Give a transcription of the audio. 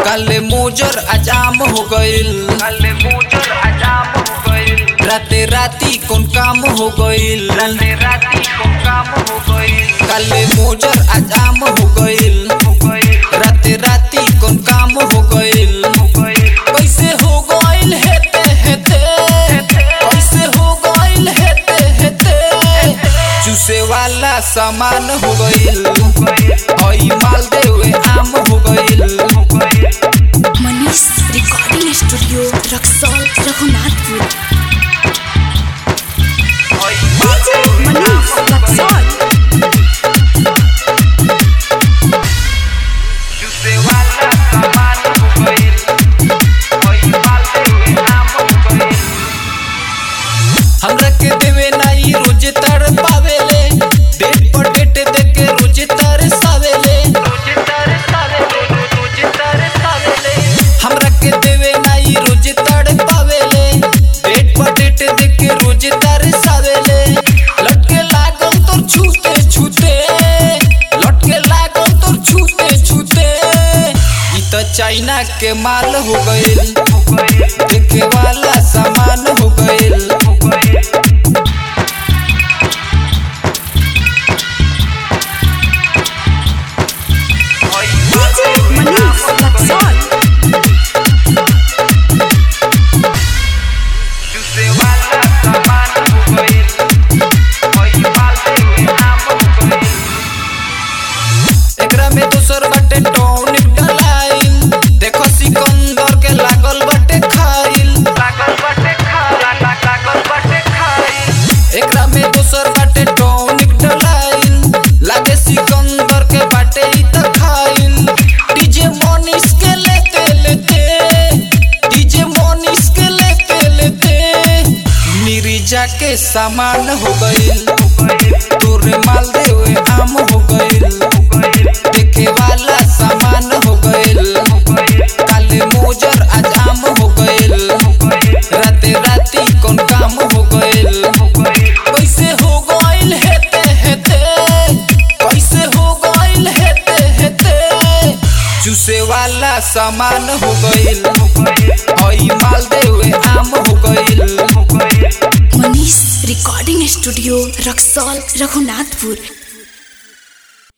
काले मोजर अजाम हो गइल काले मोजर अजाम हो गइल राते राती कौन काम हो गइल राते राती को काम हो गइल काले मोजर अजाम हो गइल हो गइल राते राती कौन काम हो गइल हो गइल कैसे हो गइल हेते हेते कैसे हो गइल हेते हेते चूसे वाला सामान हो गइल हो गइल हई माल देवे आम हो गइल हो गइल मनीष रिकॉर्डिंग स्टूडियो रक्सौल रघुनाथपुर मनीष रक्सौल जूसे वाला सामान हो गइल ओई माल देवे आम हो गइल हमरा के देवे नाई रोज तर पावेले डेट पर डेट दे के रोज तर सावेले रोज तरसावे रोज रोज तरसावे हमरा के देवे नाई रोज तर पावेले डेट पर डेट दे के रोज तर सावेले लटके लागल तोर छूते छूते लटके लागल तोर छूते छूते ई त चाइना के माल हो गइल हो गइल देखे वाला सामान हो गइल हो गइल मनीष रक्सौल जूसे वाला सामान हो गइल ओई माल देवे आम हो गइल एकरा में दोसर बाटे टॉनिक डलाइल देखो सिकंदर के लागल बाटे खाइल लागल बाटे खाला लागल बाटे खाई एकरा में दोसर बाटे टॉनिक डलाइल लागे सिकंदर के बाटे ई त खाइल डीजे मोनिस के लेते लेते डीजे मोनिस के लेते लेते निरिजा के सामान हो गइल तोरे माल देवे आम हो गइल देखे वाला सामान हो गइल काले मोजर आजाम हो गइल राते राती कौन काम हो गइल कैसे हो गइल हेते हेते कैसे हो गइल हेते हेते चूसे वाला सामान हो गइल हई माल देवे आम हो गइल मनीष रिकॉर्डिंग स्टूडियो रक्सौल रघुनाथपुर